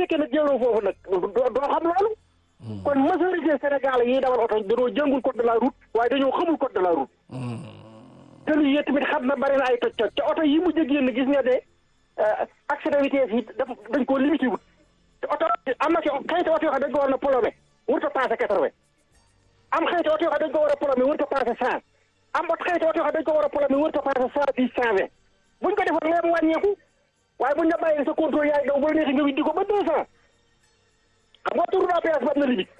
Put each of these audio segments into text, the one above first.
fekkee nag jëloo foofu nag doo doo xam loolu kon majorité Sénégal yi dawal oto dañoo jëngul code de la route waaye dañoo xamul code de la route te lu yee tamit xam na bari na ay toj toj te oto yi mujj a génn gis nga de accident vitesse yi daf dañ koo limité wut te oto am na ci xëyti oto yoo xam dañ ko war na polomé warut a passé quatre-vingt am xëyti oto yoo xam dañ ko war a polomé warut a passé cent am ot xëyti oto yoo xam dañ ko war a polomé warut a passé cent dix cent vingt buñ ko defoon lee mu wàññeeku waaye buñ la bàyyi sa contrôle yaay daw ba la neexee nga widdi ko ba deux cent xam nga tour à péage ba am na limite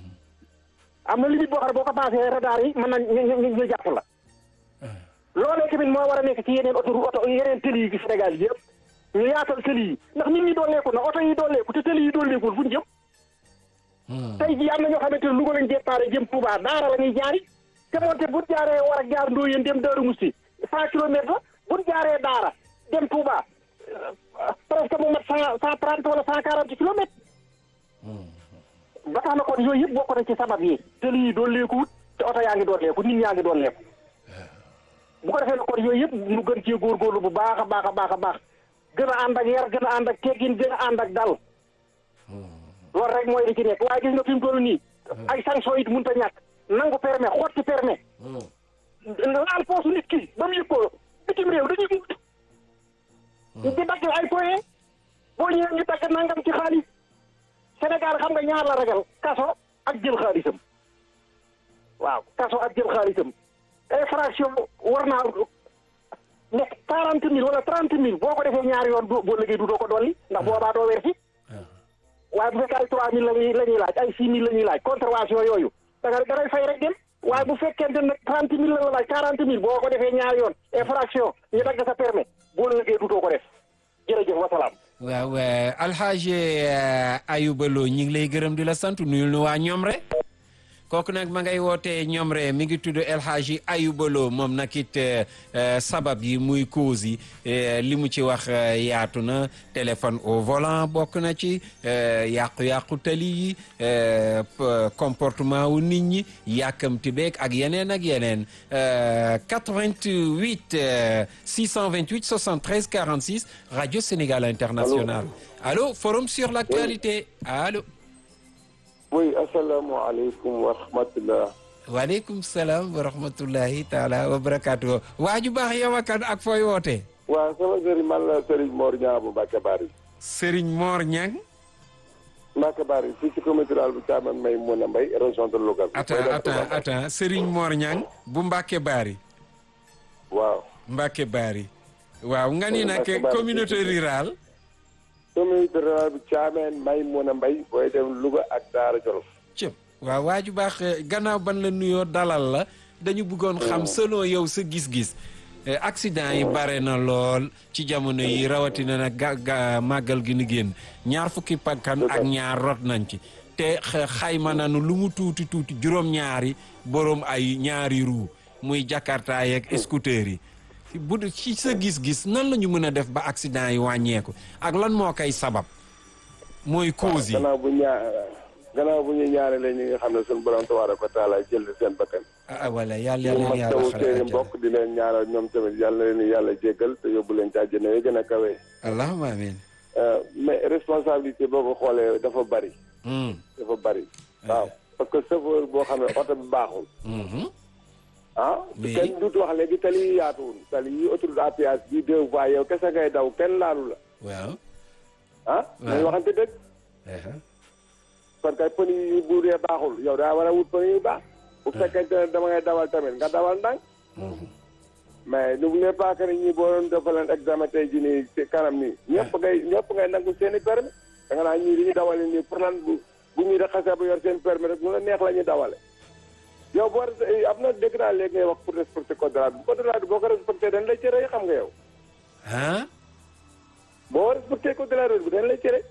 am na limite boo xam ne boo ko passé radar yi mën na ñu ñu jàpp la loolee tamit moo war a nekk ci yeneen oto oto yeneen tëli yi ci Sénégal yi yëpp ñu yaatal tëli yi ndax nit ñi dooleeku na oto yi dooleeku te tëli yi dooleekul fu ñu jëm tey jii am na ñoo xamante ne Louga lañ déparé jëm Touba daara la ñuy jaari te moonte bu jaaree war a jaar Ndoyeen dem Daaru Musti cent kilomètres la bu jaaree daara dem Touba presque mu mat cent cent trente wala cent quarante kilomètres ba tax na kon yooyu yëpp bokk na ci sabab yi tëli yi dooleekuwut te oto yaa ngi dooleeku nit ñaa ngi dooleeku bu ko defee nag kon yooyu yëpp ñu gën cee góorgóorlu bu baax a baax a baax a baax gën a ànd ak yar gën a ànd ak teggin gën a ànd ak dal loolu rek mooy li ci nekk waaye gis nga fi mu toll nii ay sanction it mënut a ñàkk nangu permis xotti permis laal poosu nit ki ba mu yëg ko bitim réew dañuy di dagg ay foye boo ñëwee ñu dagg nangam ci xaalis Sénégal xam nga ñaar la ragal kaso ak jël xaalisam waaw kaso ak jël xaalisam infraction war naa nekk quarante mille wala trente mille boo ko defee ñaari yoon boo liggéey du doo ko dolli ndax boobaa doo weer si waaye bu fekkee ay trois mille lañuy la ñuy laaj ay six mille la ñuy laaj contravention yooyu da nga da ngay fay rek dem waaye bu fekkente nag trente mille la la laaj quarante mille boo ko defee ñaari yoon infraction ñu dagg sa permis boo liggéey du doo ko def jërëjëf wasalaam waaw alxaaji Ayuba Lo ñi ngi lay gërëm di la sant nuyul nu waa ñoom rek kooku nag ma ngay wootee ñoom re mi ngi tudd El Hadji Ayuba Lo moom nag it sabab yi muy cause yi li mu ci wax yaatu na téléphone au volant bokk na ci yàqu-yàqu tali yi comportement wu nit ñi yàkkamti beeg ak yeneen ak yeneen 88 628 73 46 radio Sénégal International allô forum sur l'actualité allô oui asalaamaaleykum wa rahmatulah. waaleykum salaam wa rahmatullahi taala wa barakaatu. waa ju baax yow ak ak fooy wootee. waaw sama sëriñ man la Serigne Mor Niang bu Mbacke Bari. Serigne Mor Niang. Mbacke Bari fii ci commune rurale bu Thiamène may mun a mbay région de Louga. attends attends attends Serigne Mor Niang bu Mbacke Bari. waaw. Mbacke Bari. waaw nga ni nag communauté rurale. communauté rurale bu Thiamène may mun a mbay booy dem Louga ak Daara Jolof. cëp waaw waa ju baax gannaaw ban la nuyoo dalal la dañu bëggoon xam selon yow sa gis-gis accident yi bare na lool ci jamono yi rawatina nag ga ga màggal gi ni génn ñaar fukki pakkan ak ñaar rot nañ ci te xayma nanu lu mu tuuti tuuti juróom-ñaari boroom ay ñaari ruu muy jakarta yeeg scooter yi bu ci sa gis-gis nan la ñu mën a def ba accident yi wàññeeku ak lan moo koy sabab mooy cause yi gannaaw bu ñaa gannaaw bu ñu ñaanalee ñi nga xam ne suñu borom tabaaraka wa taala jël seen bakkan ah voilà yàlla yàlla ñu yàlla mastawu xare seeni àjjana. mbokk di leen ñaanal ñoom tamit yàlla leen yàlla jéggal te yóbbu leen ci àjjana yi gën a kawe allahumma amin mais responsabilité boo ko xoolee dafa bari Hmm. dafa bari waaw parce que chauffeur boo xam ne oto bi baaxul Mhm. ah Oui. kenn duutu wax léegi tali yi yaatuwul tali yi autoroute à péage bi deux voies yow kese ngay daw kenn laalu la waaw ah Waaw. nañ waxante dëgg aha. kon kay pneu yi bu dee baaxul yow daa war a wut pneu yu baax bu fekkente ne dama ngay dawal tamit nga dawal ndànk Mhm. mais n'oubliez pas que ni ñi boo doon defaleen examen tey jii nii ci kanam nii ñëpp ngay ñëpp ngay nangu seen i permis da nga naa ñii li ñu dawale nii pour lan bu bu ñuy de xasee ba yor seen permis rek mu la neex la ñuy dawale yow boo am na dégg naa léegi ngay wax pour respecter code de la route code de la route boo ko respecté dañ lay cere xam nga yow ah boo respecté code de la route bi dañ lay cere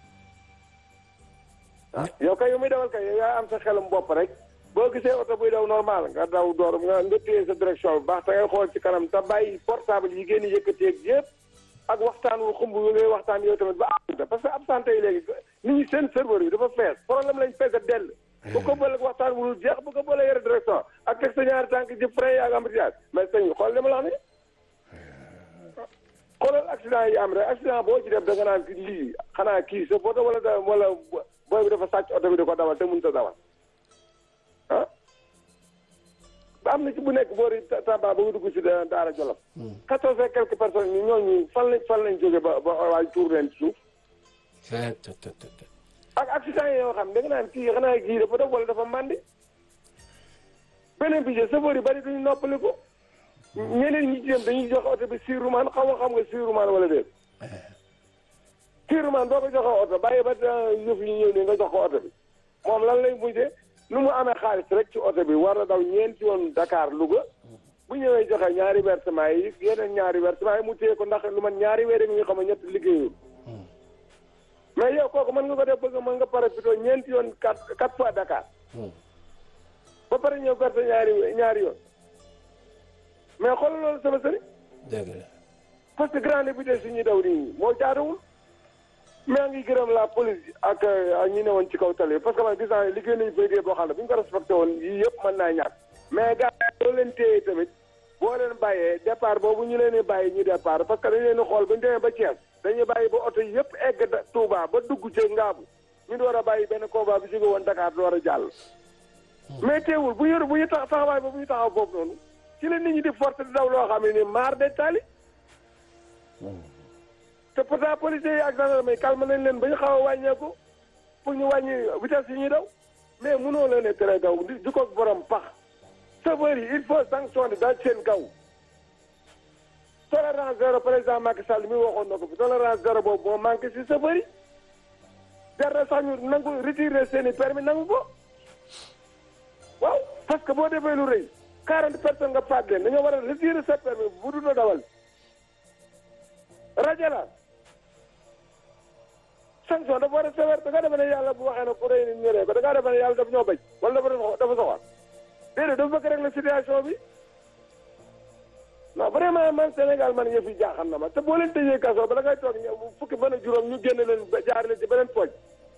ah yow kay yow muy dawal kay yow yaa am sa xelum bopp rek boo gisee oto buy daw normal nga daw door nga nga téye sa direction bu baax te ngay xool ci kanam te bàyyi portable yi génn yëkkateeg yëpp ak waxtaan wu xumb yu ngay waxtaan yow tamit ba absente parce que absente yi léegi nit ñi seen serveur yi dafa fees problème lañ fees a dell bu ko bële waxtaan wu dul jeex bu ko bële yore direction ak teg sa ñaari tànk ji frais ak embouteillage mais sëñ bi xool li ma la wax ni xoolal accident yi am rek accident boo ci def da nga naan ki lii xanaa kii sa photo wala da wala booy bi dafa sàcc oto bi di ko dawal te mënut a dawal ah ba am na ci bu nekk boori Tamba ba nga dugg si Daara Jolof quatorze et quelques personnes ñi ñooñu fan lañ fan lañ jóge ba ba waay tuur leen ci suuf ak accident yi yoo xam da nga naan kii xanaa kii dafa def wala dafa màndi beneen bi je chauffeur yi bari duñu noppali ko ñeneen ñi ci dem dañuy joxe oto bi siirumaan xaw nga xam nga siirumaan wala déet siirumaan boo ko joxee oto bàyyi ba yëf yi ñëw ne nga jox ko oto bi moom lan lay mujjee nu mu amee xaalis rek ci oto bi war na daw ñeenti yoon Dakar Louga bu ñëwee joxe ñaari versement yi yeneen ñaari versement yi mu téye ko ndax lu man ñaari weer yi nga xam ne ñett liggéeyul mais yow kooku mën nga ko def bëgg mën nga pare plutôt ñeenti yoon quatre quatre fois Dakar ba pare ñëw verse ñaari ñaari yoon mais xoolal loolu sama sëriñ dëgg la parce que grande vitesse yi ñuy daw nii moo jaaduwul mais ngi gërëm la police ak ak ñi ne woon ci kaw tali parce que man gis naa ne liggéey nañu fa liggéey boo xam ne bu ñu ko respecté woon yii yëpp mën naa ñàkk mais gars yi boo leen téye tamit boo leen bàyyee départ boobu ñu leen di bàyyi ñu départ parce que dañu leen di xool ba ñu demee ba Thiès dañuy bàyyi ba oto yëpp egg Touba ba dugg ci Ngaabu ñu door a bàyyi benn convoi bi jóge woon Dakar door a jàll mais teewul bu yor bu ñu tax taxawaay ba bu ñu taxaw foofu noonu ci la nit ñi di force di daw loo xam ne ni maar de tali te pourtant policiers yi ak gendarme yi calme nañ leen ba ñu xaw a wàññeeku pour ñu wàññi vitesse yi ñuy daw mais mënoo leen a tere daw di di ko borom pax chauffeurs yi il faut sanctionner daal seen kaw tolérance zéro président Macky Sall mi waxoon na ko fi tolérance zéro boobu moo manqué si chauffeurs yi jar na sax ñu nangu retirer seen i permis nangu ko waaw parce que boo defee lu rëy quarante personnes nga faat leen dañoo war a retirer sa permis bu dul dawal rajo la sanction dafa war a sévère da nga defe ne yàlla bu waxee ne ku rëy ni ñëree ko da ngaa defe ne yàlla daf ñoo bañ wala dafa dafa soxal déedéet dafa bëgg rek la situation bi non vraiment man Sénégal man yëf yi jaaxal na ma te boo leen tëjee kaso ba da ngay toog ñëw fukki fan ak juróom ñu génne leen jaar leen ci beneen pooj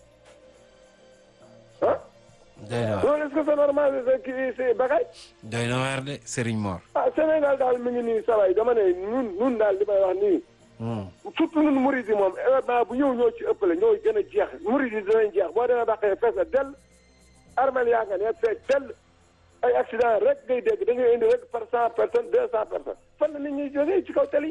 ah doy na waar loolu est-ce que c'est normal kii si bakay doy na waar de Serigne Mor. ah Sénégal daal mi ngi nii saway dama ne ñun ñun daal li may wax nii surtout ñun murid yi moom événement bu ñëw ñoo ci ëppale ñoo gën a jeex murid yi dinañ jeex boo demee baqee fees na dell armel yaa nga ne fees dell ay accident rek ngay dégg da ngay indi rek par cent personnes deux cent personnes fan la nit ñuy jógee ci kaw tali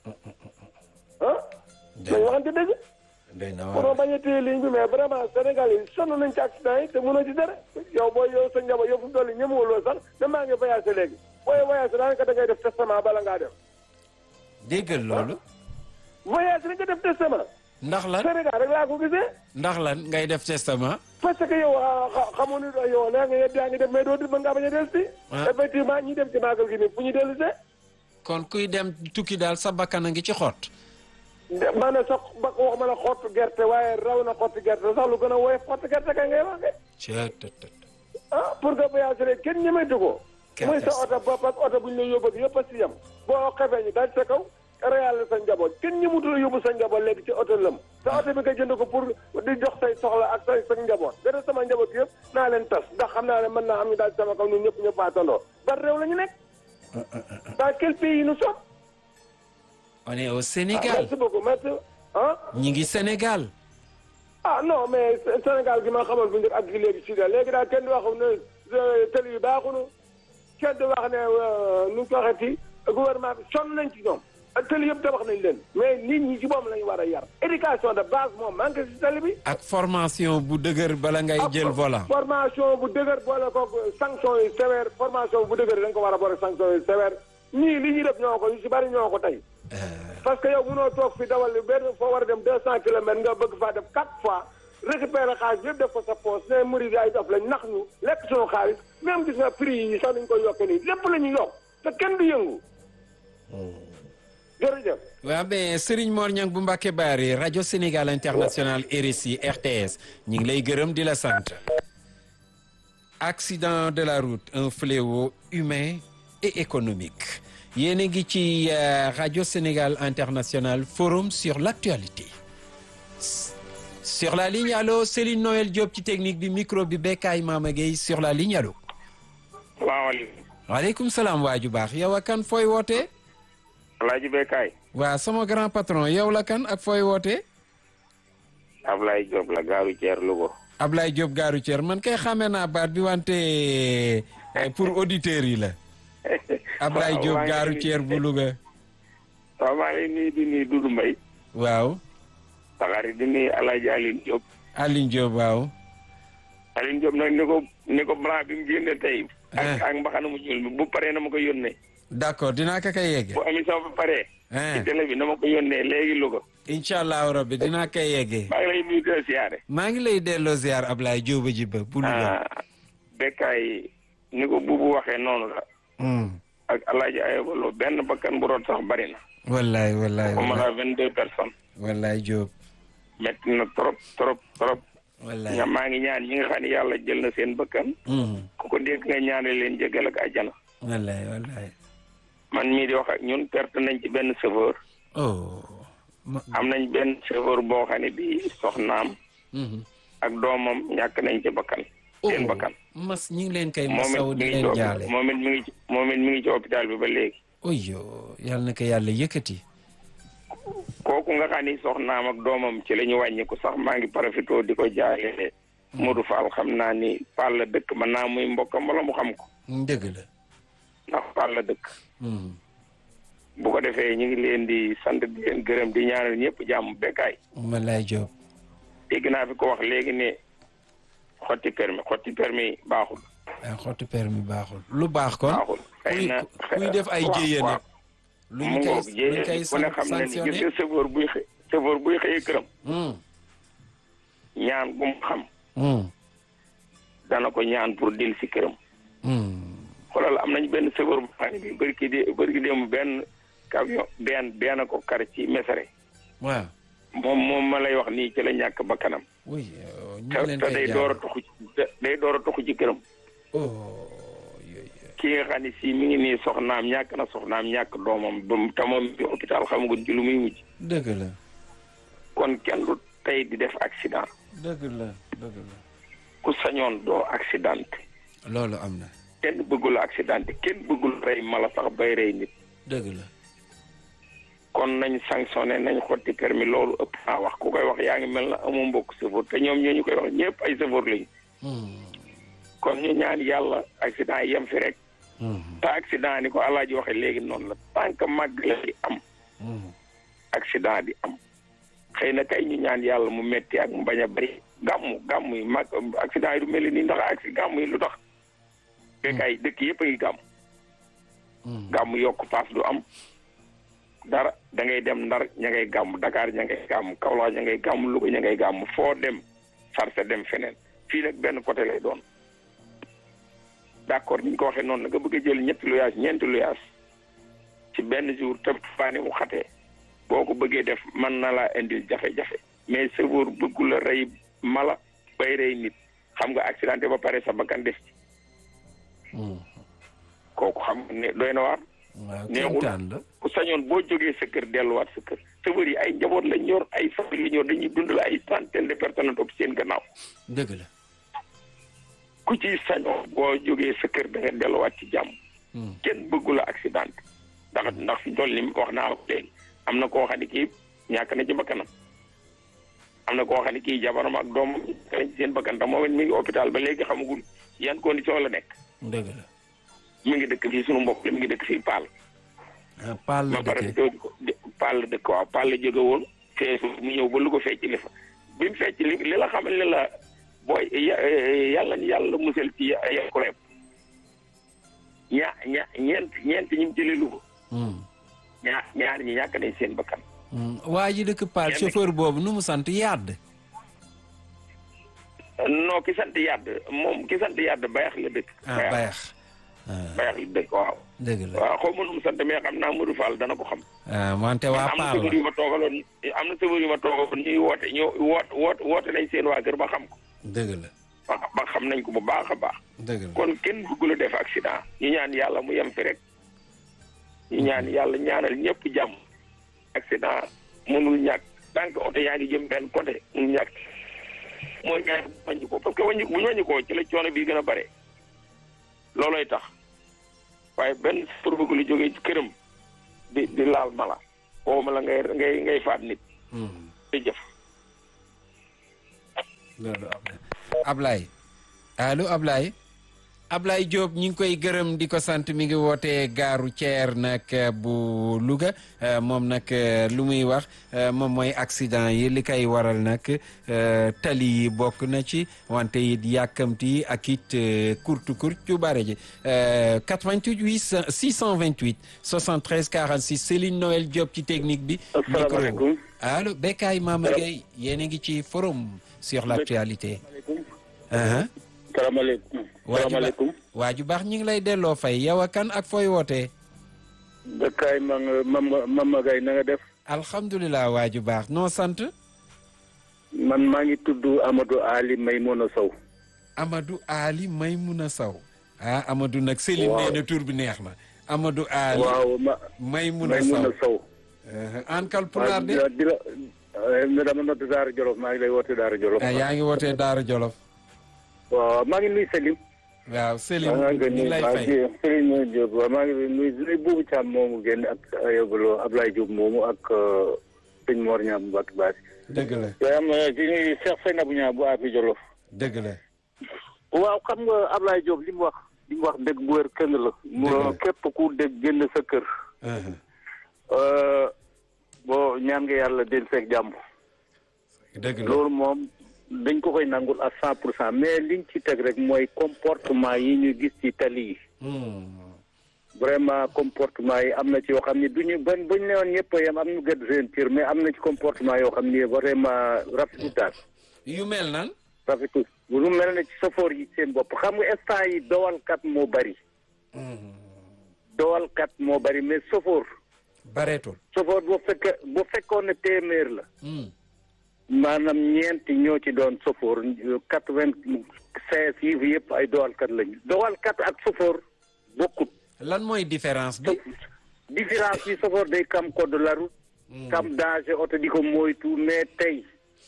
ah dañ waxante dëgg doy na pour waar bañ a téye ligne bi mais vraiment Sénégal yi sonn nañ ci accident yi te mënoo ci dara yow booy yow sa njaboot yow fu mu toll nii ñemewuloo sax ne maa ngi voyagé léegi booy voyagé daanaka da ngay def testament bala ngaa dem déggal loolu voyagé rek nga def testament ndax lan Sénégal rek laa ko gisee ndax lan ngay def testament parce que yow ah, xa- xamoo ni yow nee nga yedd yaa ngi dem mais doo di mën ngaa bañ a dellu si Ah. effectivement ñi dem ci màggal gi nii fu ñu dellu see kon kuy dem tukki daal sa bakkan a ngi ci xott ma ne sax ba wax ma la xottu gerte waaye raw na xottu gerte sax lu gën a woyof xottu gerte kay ngay wax de cettt ah pour nga voyagé rek kenn ñemetu ko Kenn muy sa des. oto bopp ak oto bu ñu lay yóbbu ak yëpp a si yem boo xefee ñu daaj sa kaw réal sa njaboot kenn ñemutu la yóbbu sa njaboot léegi ci oto lëm sa oto bi nga jënd ko pour di jox say soxla ak say sa njaboot gën sama njaboot yëpp naa leen tas ndax xam naa ne mën naa am ñu daaj sama kaw ñun ñëpp ñu faatandoo ban réew la ñu nekk dans quel pays nous sommes on est au ah, Sénégal merci beaucoup merci ah ñi ngi Sénégal ah non mais Sé- Sénégal gi ma xamal bu njëkk ak gi léegi si da léegi daal kenn du wax ne euh, tëli yi baaxunu kenn du wax ne euh, nu ñu ko waxeeti gouvernement bi sonn nañ ci ñoom ak tëli yëpp tabax nañ leen mais nit ñi ci moom lañu war a yar éducation de base moom manqué si tëli bi ak formation bu dëgër bala ngay jël volant formation bu dëgër boole ko sanction yu sévère formation bu dëgër da nga ko war a boole sanction yu sévère ñii li ñuy def ñoo ko yu si bari ñoo ko tey parce que yow mënoo toog fi dawal benn foo war a dem deux cent kilomètres nga bëgg faa def quatre fois récupérer xaalis yëpp def ko sa poche ne murid ay daf lañ nax ñu lekk suñu xaalis même gis nga prix yi sax dañ koy yokke nii lépp la ñuy yokk te kenn du yëngu jërëjëf waaw mais Serigne Mor Niang bu Mbacke Bari rajo Sénégal International RSI RTS ñi ngi lay gërëm di la sant accident de la route un fléau humain et économique yéen a ngi ci euh, rajo Sénégal International forum sur l'actualité sur la ligne allo Céline Noël Diop ci technique bi micro bi Bekay Mama Gueye sur la ligne allo salaamaaleykum waaleykum salaam waaju baax yow a kan fooy wootee Alaaji Bekkaay waa sama grand patron yow la kan ak fooy wootee Ablaye Diop la gaaru ceer Louga Ablaye Diop gaaru Thier man kay xamee naa baat bi wante eh, pour auditeurs yi la Ablaye Waaw, Diop maa ngi gaaru lay- Thier bu Louga waaw maa ngi nuyu di nuyu Doudou Mbaye waaw saxaari di nuyu Alaaji Aline Diop Aline Diop waaw Aline Diop nag ni ko ni ko blanc bi mu génne tey Eh. ak ak mbaxana mu ñuul bi bu paree na ma ko yónnee d'accord dinaa ko koy yegge bu émission ba paree ci eh télé bi na ma ko yónnee léegi Louga incha allahu rabbi dinaa koy yeggee maa ngi lay nuyu di la siyaare maa ngi lay delloo ziar Ablaye Diop ji ba bu Louga ah bekkaay ni ko buubu waxee noonu la Hmm. ak Alaaji Ayobalo benn bakkan bu root sax bari na wallaay wallaay comme wallaay la vingt deux personnes wallaay Diop metti na trop trop trop wallaay ña maa ngi ñaan ñi nga xam ne yàlla jël na seen bakkan Hmm. ku ko dégg nga ñaane leen jégal ak àjjana wallaay wallaay man mii di wax ak ñun perte nañ ci benn chauffeur oh ma- am nañ benn chauffeur boo xam ne bii soxnaam Mhm. ak doomam ñàkk nañ ci bakkan seen Oh, bakkan mas ñu ngi leen koy moom masaw it di mi ngi leen ci jaale moom it mi ngi ci moom it mi ngi ci hôpital bi ba léegi oyo yàlla na ko yàlla yëkkati kooku nga xam ni soxnaam ak doomam ci la ñu wàññiku sax maa ngi profité di ko jaale Modou Fall xam naa ni Fall la dëkk mën naa muy mbokkam wala mu xam ko dëgg la ndax Fall la dëkk Mhm. bu ko defee ñu ngi leen di sant di leen gërëm di ñaanal ñëpp jàmm bekkaay wallaay Diop dégg naa fi ko wax léegi ne xotti permis xotti permis baaxul ay xottu permis baaxul lu baax kon baaxul xëy kuy na kuy def ay waaw, jéyee waaw. nag lu mu ñu koy ngoog lu ñu koy jéyee ku ne xam na ni gis sanctionné nga chauffeur buy xëy chauffeur buy xëyee këram Hmm. ñaan gu mu xam Hmm. dana ko ñaan pour dil si këram Hmm. xoolal am nañ benn chauffeur bu xam ne bi bëri ki di bëri ki démb benn camion benn benn ko kar ci mesare waaw moom moom ma lay wax nii ci la ñàkk bakkanam oui euh, ñu te ngi leen te koy day jaale. door a tuxu ci- day door a tuxu ci këram oh yooyu ki nga xam ne si mi ngi nii soxnaam ñàkk na soxnaam ñàkk doomam ba mu te moom bi hôpital xamaguñ ci lu muy mujj dëgg la kon kenn du tey di def accident dëgg la dëgg la ku sañoon doo accident loolu am na kenn bëggul accident kenn bëggul rey mala sax bay rey nit dëgg la kon nañ sanctionné nañ xotti permis loolu ëpp naa wax ku koy wax yaa ngi mel na amoo mbokk chauffeur te ñoom ñoo ñu koy wax ñëpp ay chauffeur lañu Hmm. kon ñu ñaan yàlla accident yi yem fi rek Hmm. te accident ni ko alaaji waxe léegi noonu la tant que màgg la di am Hmm. accident di am xëy na kay ñu ñaan yàlla mu metti ak mu bañ a bari gàmmu gàmmu yi mag accident yi du mel ni ndax accident gàmmu yi lu tax fekk ay dëkk yëpp a ngi gàmm Hmm. gàmmu yokk paas du am dara da ngay dem ndar ña ngay gàmm Dakar ña ngay gàmm Kaolack ña ngay gàmm Louga ña ngay gàmm foo dem sarse dem feneen fii nag benn côté lay doon d'accord ni ñu ko waxee noonu la nga bëgg a jël ñetti luyaas ñeenti luyaas ci benn jour te baane mu xatee boo ko bëggee def mën na laa indil jafe-jafe mais chauffeur bëggu la rey mala bay rey nit xam nga accidenté ba pare sa bakkan des ci Hmm. kooku xam nga ne doy na waar waaw neexul. kéemtaan la ku sañoon boo jógee sa kër delluwaat sa kër chauffeur yi ay njaboot lañ yor ay famille lañ yor dañuy dundal ay centaine de personnes topp seen gannaaw dëgg la ku ci sañoon boo jógee sa kër da nga delluwaat ci jàmm Hmm. kenn bëggu la accident ndax ndax fi toll ni wax naa la ko léegi am na koo xam ne kii ñàkk na ci bakkanam am na koo xam ne kii jabaram ak doomam ñàkk nañ ci seen bakkan te moom it mi ngi hôpital ba léegi xamagul yan condition la nekk dëgg la mi ngi dëkk fii sunu mbokk la mi ngi dëkk fii Paal ah Paal la ma pare dëkkee di ko di Paal la dëkk waaw Paal la jóge woon feesu mu ñëw ba lu ko fecc li fa bi mu fecc li li la xamal ne la booy ya- yàlla ni yàlla musal ci yàquleem ña ña ñeent ñeent ñi mu jëlee lu ko Hmm. ñaar ñaar ñi ñàkk nañ seen bakkan Hmm. waa ji dëkk Paal Kenn- chauffeur boobu nu mu sant Yàdd non ki sant yàdd moom ki sant yàdd bayax la dëkk ah bayax ah bayax la dëkk waaw dëgg la waaw xaw ma nu mu sant mais xam naa Modou Fall dana ko xam ah wante waa am na Paal sëbër la yu ma toogaloon am na sëbër yu ma toogaloon ñuy woote ñu woot woot woote nañ seen waa kër ba xam ko dëgg la ba ba xam nañ ko bu baax a baax dëgg la kon kenn bëggul a def accident ñu ñaan yàlla mu yem fi rek ñu ñaan yàlla ñaanal ñëpp jàmm accident mënul ñàkk tant que oto yaa ngi jëm benn côté mënul ñàkk mooy ñaan wàññi ko parce que wàññi bu ñu wàññi ko ci la coono bii gën a bare looloy tax waaye benn pour bëgg lu jógee ci këram di di laal mala waxuma la ngay ngay ngay faat nit Mhm. jërëjëf loolu am na Ablaye allo Ablaye Ablaye Diop ñu ngi koy gërëm di ko sant mi ngi wootee gaaru Thier nag bu Louga euh, moom nag euh, lu muy wax euh, moom mooy accident yi li koy waral nag euh, tali yi bokk na ci wante it yàkkamti ak it euh, kurtu kurtu yu bare ji euh, 88 800 628 73 46 Céline Noël Diop ci technique bi. Asalaamaaleykum. micro allo Bekay Mama Gueye yéen a ngi ci forum sur l'actualité. Uh-huh. salaamaaleykum. salaamaaleykum. waa ju baax ñu ngi lay delloo fay yow a kan ak fooy wootee. Bekkaay ma nga Mama Mama Gaye na nga def. alhamdulilah waa ju baax noo sant. man maa ngi tudd Amadou Ali Maymuna Sow. Amadou Ali Maymuna Sow. ah Amadou nag Céline Waaw. nee na tur bi neex na. Amadou Ali waaw ma Maymuna Maymuna Sow. Sow. Uh-huh. an kal waaw pulaar di de. la di la eh, dama nodd Daara Jolof maa ngi lay woote Daara Jolof. ah yaa ngi wootee Daara Jolof. waaw maa ngi nuyu Selim. waaw Céline maa ñu ngi lay fay. Selim Diop waaw maa ngi nuyu nuyu Boubou Thiam moomu génn ak Ayobalo Ablaye Diop moomu ak euh, sëñ Mor Ñaam bu Mbacke Baasi. dëgg la yaa am di nuyu Cheikh Seynabou Niang bu Afi Jolof. dëgg la. waaw xam nga Ablaye Diop li mu wax li mu wax dëgg bu wér këng la. mu Dëgg la. képp ku dégg génn sa kër. Uh-huh. Euh, boo ñaan nga yàlla den seeg jàmm. dëgg la. loolu moom dañ ko koy nangul à cent pour cent mais liñ ci teg rek mooy comportement yi ñu gis ci tali yi. Hmm. vraiment comportement yi am na ci yoo xam ne du ñu bañ bañ ne woon ñëpp a yem am ñu gëdd seen cër mais am na ci comportement yoo xam ne vraiment rafetul daal yu mel nan. rafetul lu mel ne ci safoor yi seen bopp xam nga instant yi dowalkat moo bari Hmm. dowalkat moo bari mais safoor bareetul. safoor bu fekkee bu fekkoon ne téeméer la Hmm. maanaam ñeenti ñoo ci doon safoor quatre vingt seize yi yëpp ay dowalkat lañu dowalkat ak safoor bokkut lan mooy différence bi. différence bi safoor day kam code de la route kam danger oto di ko moytu mais tey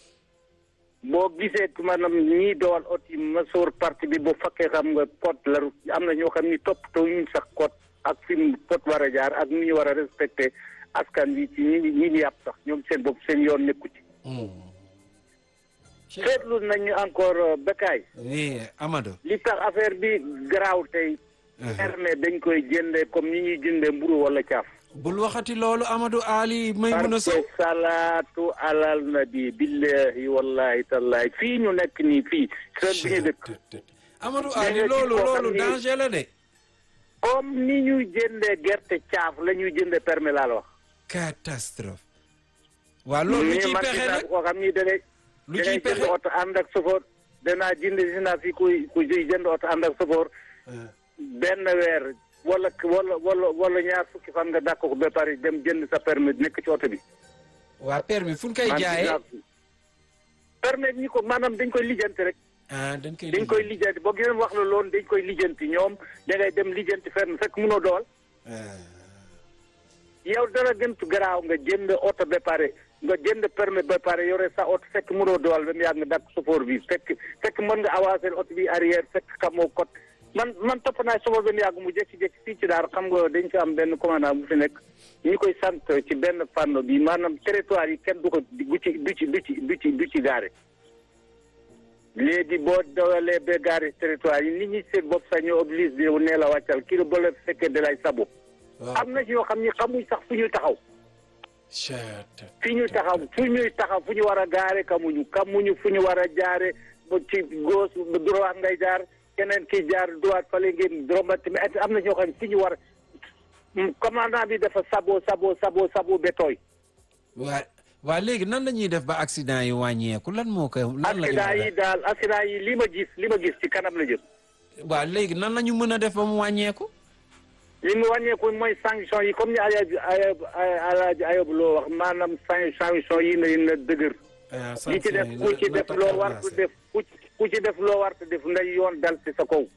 boo gisee maanaam ñii dowal oto yi ma sóor parti bi bu fekkee xam nga code de la route am na ñoo xam ni toppatoo ñu sax code ak fi mu code war a jaar ak ni ñu war a respecté askan wi ci ñi ñi ñu yàpp sax ñoom seen bopp seen yoon nekku ci Hmm. seetlu nañu encore Bekkaay oui Amadou. li tax affaire bi garaaw tey permis dañ koy jëndee comme ni ñuy jëndee mburu wala caaf bul waxati loolu Amadou Ali Maymuna parce Sow. que salaatu alal nabi billahi wallahi tallahi fii ñu nekk nii fii seen bi ñu dëkk Amadou Mais Ali nga loolu gis koo xam loolu ni- danger la de. comme ni ñuy jëndee gerte caaf la ñuy jëndee permis laa la wax catastrophe. waa loolu lu mais ciy man pexe gis naa nag koo xam ni da ngay lu da ciy ngay pexe. jënd oto ànd ak sofoor danaa jënd si naa fi kuy ku jënd oto ànd ak sofoor benn weer wala wala wala wala ñaar fukki fan nga dàq ko ba pare dem jënd sa permis nekk ci oto bi waa permis fu ñu koy man gis jaayee. naa ko. permis ñi ko maanaam dañ koy lijjanti rek ah dañ koy dañ koy lijjanti boo gisee wax la loolu dañ koy lijjanti ñoom da ngay dem lijjanti fenn fekk mënoo dowal yow dara gëntu garaaw nga jënd oto ba pare nga jënd permis ba pare yore sa oto fekk mënoo dowal ba mu yàgg nga dàq chauffeur bi fekk fekk mën nga avancer oto bi arrière fekk xamoo code man man topp naa chauffeur ba mu yàgg mu jékki-jékki fii ci daar xam nga dañ fi am benn commandant bu fi nekk ñu koy sant ci benn fànn bi maanaam territoire yi kenn du ko du ci du ci du ci du ci du ci gaare léegi boo dawalee ba gaare territoire yi nit ñi seen bopp sax ñoo oblige bi nee la wàccal kii la ba la fekkee da lay sabo am na ci yoo xam ni xamuñ sax fu ñuy taxaw fi ñuy taxaw fu ñuy taxaw fu ñu war a gaare kamuñu kamuñu fu ñu war a jaare ba ci gauche ba droite ngay jaar keneen ki jaar droite fale ngeen dromati mais am na ñoo xam ne fi ñu war a commandant bi dafa sabo sabo sabo sabo ba tooy waa waa léegi nan la ñuy def ba accident yi wàññeeku lan moo koy. lan la ñuy accident yi def daal accident yi li ma gis li ma gis ci kanam la jëm waa léegi nan la ñu mën a def ba mu wàññeeku. li mu wàññeeku mooy sanction yi comme ni Alaaji Ayob Alaaji Ayob loo wax maanaam san- sanction yi na na dëgër ah li ci def ku ci def loo war te def ku ci ku ci def loo war te def nday yoon dal ci sa kaw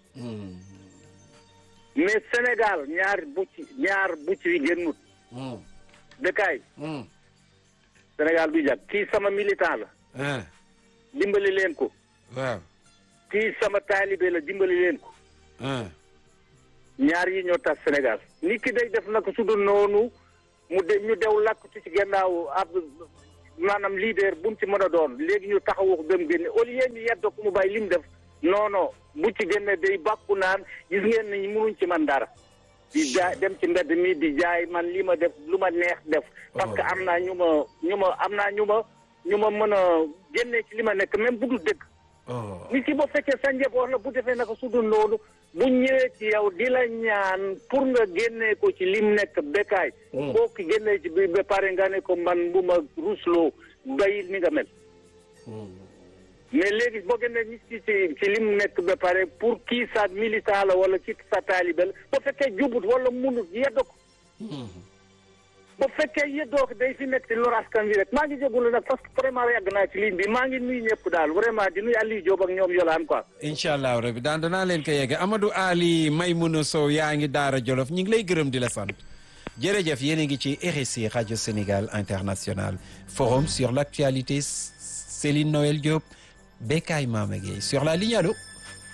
mais Sénégal ñaar bu ci ñaar bu ci génnut dëkkaay Sénégal du jag kii sama militant la ah dimbali leen ko waaw kii sama taalibe la dimbali leen ko ah ñaar yi ñoo tas Sénégal nit ki day def naka su dul noonu mu de ñu dew làkkatu ci gannaaw ab maanaam leader bu mu ci mën a doon léegi ñu taxawu ko ba mu génne au lieu ñu yedd ko mu bàyyi li mu def non non bu ci génne day bàkku naan gis ngeen ne mënuñ ci man dara. di jaay dem ci mbedd mi di jaay man li ma def lu ma neex def. parce que am naa ñu ma ñu ma am naa ñu ma ñu ma mën a génne ci li ma nekk même bu dul dëgg. nit ki boo fekkee sa njaboot la bu defee naka su dul noonu bu ñëwee ci yow di la ñaan pour nga génnee ko ci lim nekk bekkaay. boo ko génnee ci bi ba pare nga ne ko man bu ma rusloo bayil ni nga mel. mais léegi boo génnee nit ki ci ci lim nekk ba pare pour kii sa militant la wala ci sa taalibe la boo fekkee jubut wala munut yedd ko. bu fekkee yëddoo ko day fi nekk ci lor askan wi rek maa ngi jégalu nag parce que vraiment yàgg naa ci ligne bi maa ngi nuyu ñëpp daal vraiment di nuyu Aliou Diop ak ñoom yolaan quoi. incha allah rabi daan danaa leen ko yegge Amadou Ali Maymouna Sow yaa ngi Daara Jolof ñu ngi lay gërëm di la sant jërëjëf yéen a ngi ci RSI rajo Sénégal international forum sur l'actualité Céline Noël Diop Bekay Mama Gueye sur la ligne allo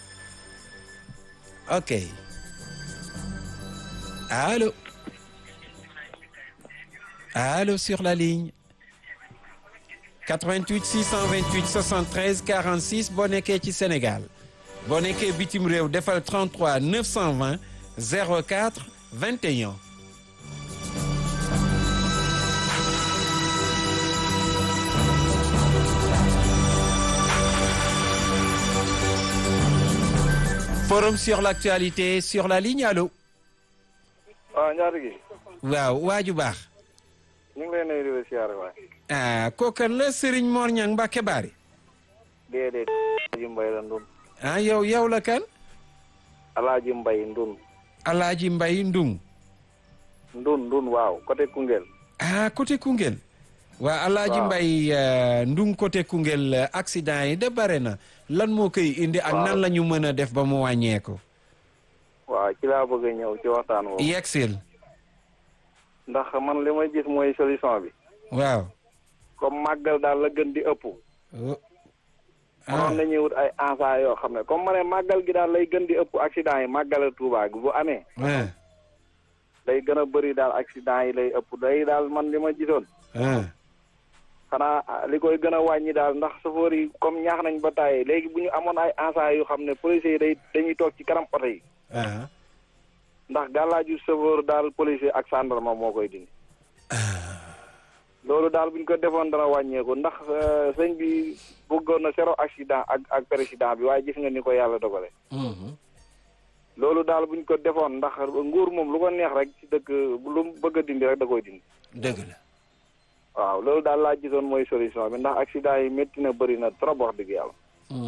ok allo. Allô sur la ligne 88 628 73 46 boo nekkee ci Sénégal boo nekkee bitim réew defal 33 920 04 21. forum sur l'actualité sur la ligne allo. waaw ñaata gi. waaw waaju baax. ñu ngi lay nuyu di la siyaare waay. ah kookan la Serigne Mor Niang Mbacke Bari. déedéet. Alaaji Mbay la Ndun. ah yow yow la kan. Alaaji Mbay Ndun. Alaaji Mbay Ndung. Ndun Ndun waaw côté Koungheul. ah côté Koungheul. waa Alaaji Mbay Ndung côté Koungheul accident yi de bare na lan moo koy indi ak nan la ñu mën a def ba mu wàññeeku. waaw ci laa bëgg a ñëw ci waxtaan woowu. yegsil. ndax man li ma gis mooy solution bi. waaw. comme màggal daal la gën di ëpp. mënoon nañuy wut ay enfants yoo xam ne comme ma ne màggal gi daal lay gën di ëpp accident yi màggal Tuubaa gi bu amee. day gën a bëri daal accident yi lay ëpp day daal man li ma gisoon. xanaa li koy gën a wàññi daal ndax chauffeur yi comme ñaax nañ ba tàyyi léegi bu ñu amoon ay enfants yu xam ne policiers yi day dañuy toog ci kanam oto yi. ndax gàllaaju chauffeur daal policier ak gendarme moo koy dindi. loolu daal bu ñu ko defoon dana wàññeeku ndax sëñ bi bëggoon na zéro accident ak ak président bi waaye gis nga ni ko yàlla dogale. loolu daal bu ñu ko defoon ndax nguur moom lu ko neex rek ci dëkk lu mu bëgg a dindi rek da koy dindi. dëgg la. waaw loolu daal laa gisoon mooy solution bi ndax accident yi métti na bëri na trop wax dëgg yàlla.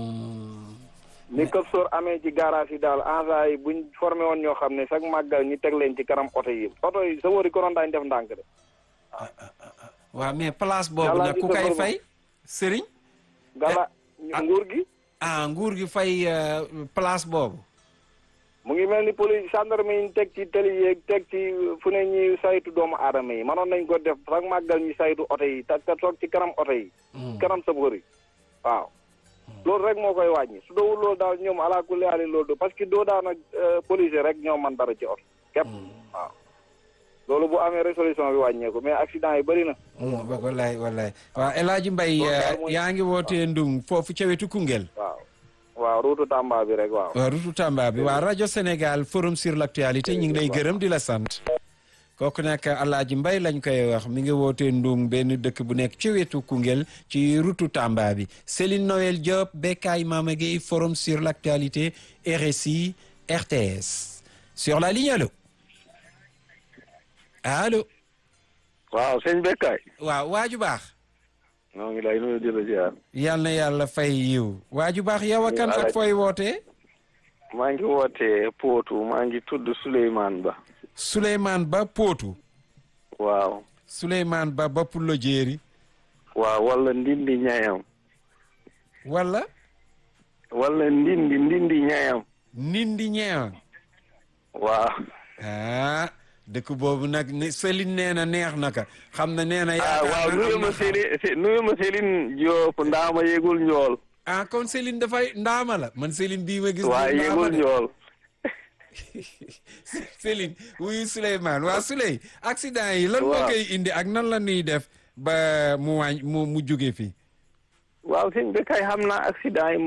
ni këp soor amee ci garage yi daal agents yi buñ formé woon ñoo xam ne chaque màggal ñu teg leen ci kanam oto yi oto yi sa wari konoon daañu def ndànk de. waaw mais place boobu nag ku kay fay sëriñ gala nguur gi. ah nguur gi fay place boobu. mu ngi mel ni police gendarme yi ñu teg ci tëli yeeg teg ci fu ne ñuy saytu doomu aadama yi manoon nañ ko def sax màggal ñu saytu oto yi te te toog ci kanam oto yi. kanam sa bëri waaw. loolu rek moo koy wàññi su doowul loolu daal ñoom ala kulli aali loolu do parce que doo daan ak policier rek ñoo man dara ci oto képp waaw loolu bu amee résolution bi wàññeeku mais accident yi bëri na wallaay wallaay waaw El Hadj Mbaye yaa ngi wootee Ndung foofu ca wetu Koungheul waaw waaw ruutu Tamba bi rek waaw waaw ruutu Tamba bi waaw rajo Sénégal forum sur l'actualité ñu ngi lay gërëm di la sant kooku nag Alaaji Mbay lañ koy wax mi ngi wootee Ndung benn dëkk bu nekk ci wetu Koungheul ci rutu Tamba bi Céline Noël Diop Bekay Mama Gueye forum sur l'actualité RSI RTS sur la ligne allo allo waaw sëñ Bekay waaw waaju baax noo ngi lay nuyu di la ziar yal na yàlla fay yiw waaju baax yow a kan ak fooy wootee maa ngi wootee Pootu maa ngi tudd Souleymane Ba Souleymane Ba Pootu waaw Souleymane Ba ba Pulo Jéeri waaw wala ndindi ñayam wala wala ndindi ndindi ñayam nindi ñeewan waaw ah dëkk boobu nag ne Céline nee na neex na ka xam na nee na ah waaw nuyu ma Céline nuyu ma Céline Diop ndaama yegul njool ah kon Céline dafay ndaama la man Céline bii ma gis waaw yegul njool Céline wuyu Souleymane waa Souley accident yi lan moo Waaw. koy indi ak nan la ñuy def ba mu wàññ mu mu jóge fi waaw sëñ bi kay xam naa accident yi